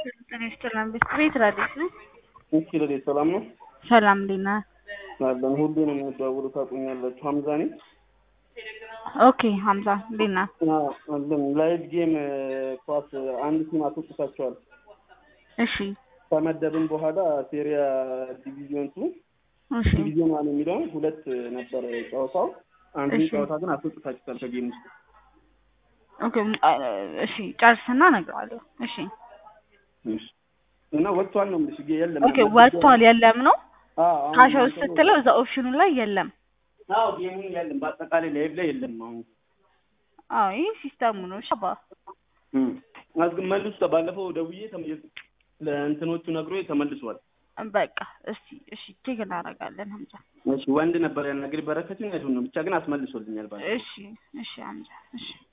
ጤና ይስጥልን። ቤት ራዲስ ነው። እሺ ለዴ ሰላም ነው ሰላም እንዴት ነህ? አለን ሁሌ ነው የምንደዋወለው ታውቁኛላችሁ ሀምዛ ነኝ ኦኬ ሀምዛ እንዴት ነህ? አዎ፣ አለን ላይቭ ጌም ኳስ አንድ ቲም አስወጥታቸዋል እሺ ከመደብን በኋላ ሴሪያ ዲቪዚዮን ቱ እሺ ዲቪዚዮን ዋን የሚለውን ሁለት ነበር ጨዋታው አንዱን እሺ። ጨዋታ ግን አስወጥታችኋል ከጌም ውስጥ ኦኬ እሺ ጨርስና እነግርሃለሁ። እሺ እሺ። እና ወጥቷል ነው የምልሽ የለም ኦኬ ወጥቷል የለም ነው አዎ አሁን ካሽ ውስጥ ስትለው እዛ ኦፕሽኑ ላይ የለም። አዎ ጌሙ የለም በአጠቃላይ ላይቭ ላይ የለም አሁን አዎ ይህ ሲስተሙ ነው። ሻባ እም አዝግ መልሱ ባለፈው ደውዬ ተመ- ለእንትኖቹ ነግሮ ተመልሷል በቃ እስቲ እሺ ቼክ እናደርጋለን ሀምዛ። እሺ ወንድ ነበር ያናግሪ በረከትን አይዱን ነው ብቻ ግን አስመልሶልኛል ባለ እሺ እሺ ሀምዛ እሺ